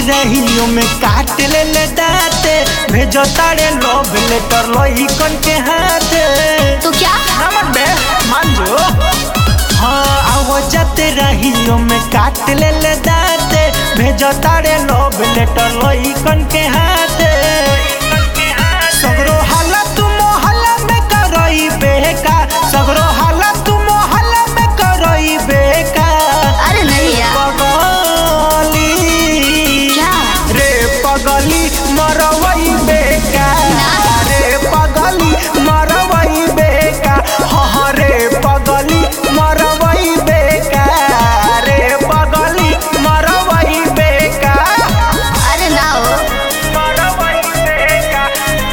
रहियो में काट ले ले दाते भेजो तारे लोभ लेटर लोही कन के हाथे तो क्या नमन बे मान जो हाँ आओ जाते रहियो में काट ले ले दाते भेजो तारे लोभ लेटर लोही कन के हाथे सगरो हालत मोहल्ला में करई बेका सगरो हालत मोहल्ला में करई बेका अरे नहीं यार पगली क्या रे पगली मरवई बेका रे पगली मरवई बेका हाँ रे पगली मरवई बेका रे पगली मरवई बेका अरे ना हो मरवई बेका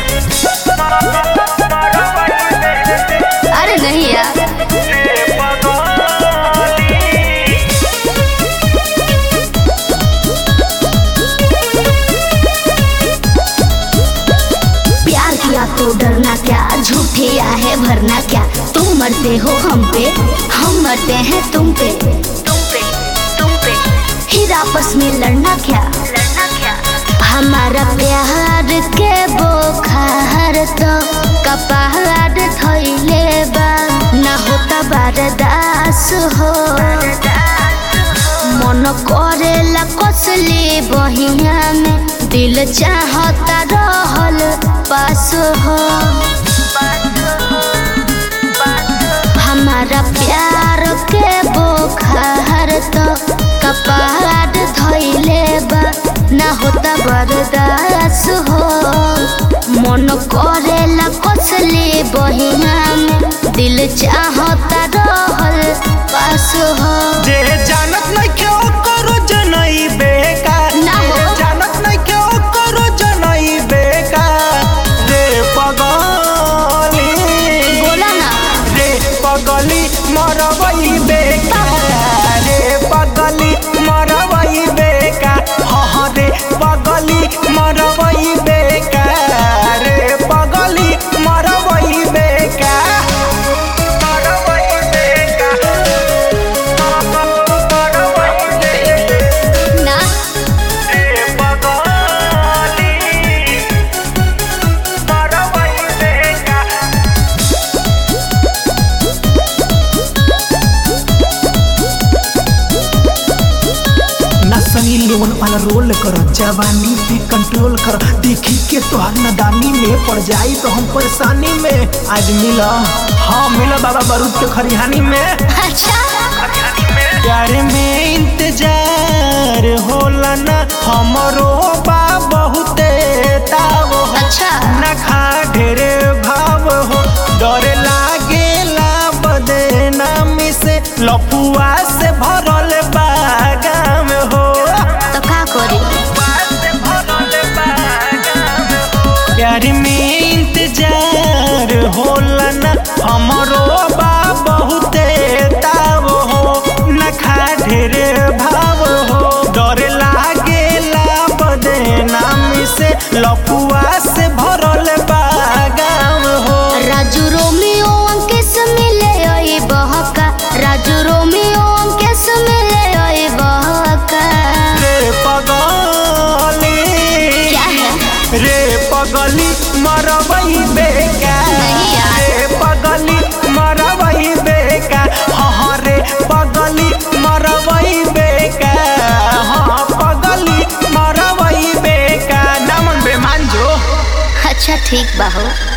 मरवई बेका अरे नहीं यार रे पगली प्यार किया तो डरना क्या झूठे है भरना क्या तुम मरते हो हम पे हम मरते हैं तुम पे तुम पे तुम पे फिर आपस में लड़ना क्या लड़ना क्या हमारा प्यार के बोखार तो कपार थैले बा ना होता बारदास हो मन करेला कसली बहिया में दिल चाहता रहल पास हो हमारा प्यार के बोखार तो कपार धैले बा ना होता बर्दास हो मन करेला कसली बहिया में दिल चाहता रहल पास हो जे जानत नहीं क्यों करो जनई बेका ना हो। जे जानत नहीं क्यों करो जनई बेका रे पगली बोला ना रे पगली मरवई बेका रे पगली मरवई बेका हाँ रे पगली मरवई बेका रे पगली मरवई बेका मरवई बेका मरवई बेका ना रे पगली मरवई बेका नसनी लोन वाला रोल करो जवानी पे कंट्रोल करो देखी के तोहर नदानी में पड़ जाई तो हम परेशानी में आज मिला हाँ मिला बाबा बारूद के खरिहानी में अच्छा प्यार में इंतजार होला ना हमरो बा बहुते ताव हो अच्छा ना खा ढेरे भाव हो डर लागेला बदनामी से लपुआ से भरल बागाम हो तो का करी प्यार में इंतजार होला ना हमरो बा बहुते ताव हो न खा ढेरे भाव हो डर लागेला बदनामी से लपुआ से भरल बागाम हो राजू रोमियो अंकेश मिले ओए बहका राजू रोमियो अंकेश मिले ओए बहका रे पगली क्या है रे पगली मरवई बेका नहीं यार। रे पगली मरवई बेका हाँ रे पगली मरवई बेका हाँ पगली मरवई बेका नमन बेमान जो अच्छा ठीक बा हो